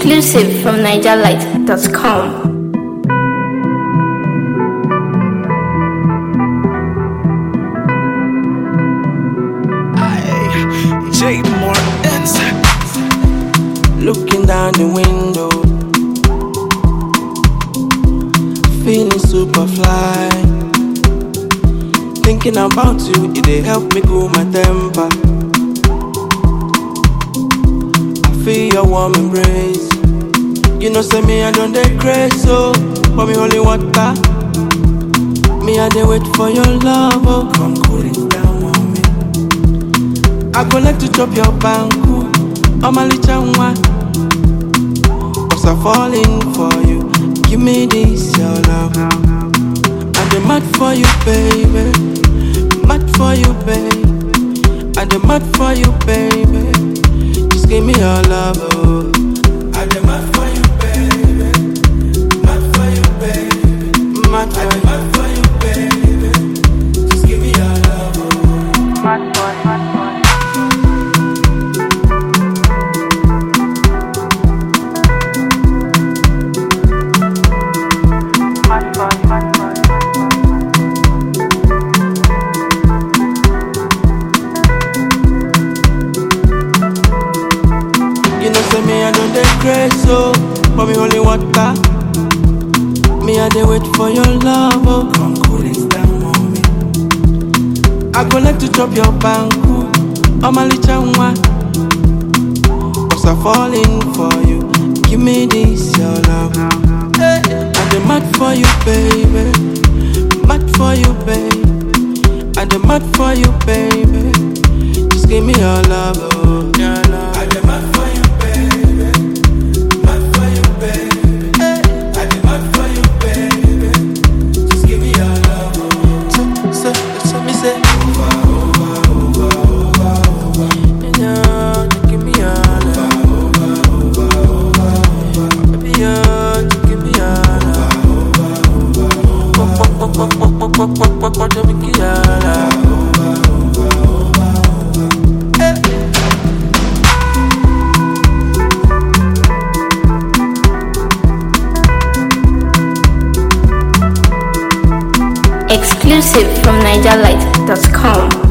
Exclusive from NigerLight.com. J. Martins. Looking down the window, feeling super fly. Thinking about you, it dey help me cool my temper. I feel your warm embrace. You know, say me, I don't dey crazy, so for me, holy water. Me, I dey wait for your love, oh, come cool it down on me. I go like to chop your banku, I'm a little one. Cause I'm falling for you. Give me this, your love. I'm the mad for you, baby. Mad for you, baby. I'm the mad for you, baby. Just give me your love, oh. I'm the mad for you, baby. Mad for you, baby. Mad for you, mad for you, baby. Just give me your love, oh. You know, say me, I don't dey crazy, so for me, holy water. Me, I dey wait for your love, oh. Come cool it down on me. I go like to chop your banku, I'm a little one. Cause I'm falling for you. Give me this, your love. Hey, I'm the mad for you, baby. Mad for you, baby. I'm the mad for you, baby. Just give me your love, oh. Your love. I'm the mad for you, baby. Mad for you, baby. I'm the mad for you, baby. Just give me your love, oh. So, so, so me say. Over, over, over, over, over. Yeah, just give me your love. Over, over, over, over. Baby, yeah, just give me your love. Over, over, over, over. Just give me your love. Exclusive from NigerLight.com.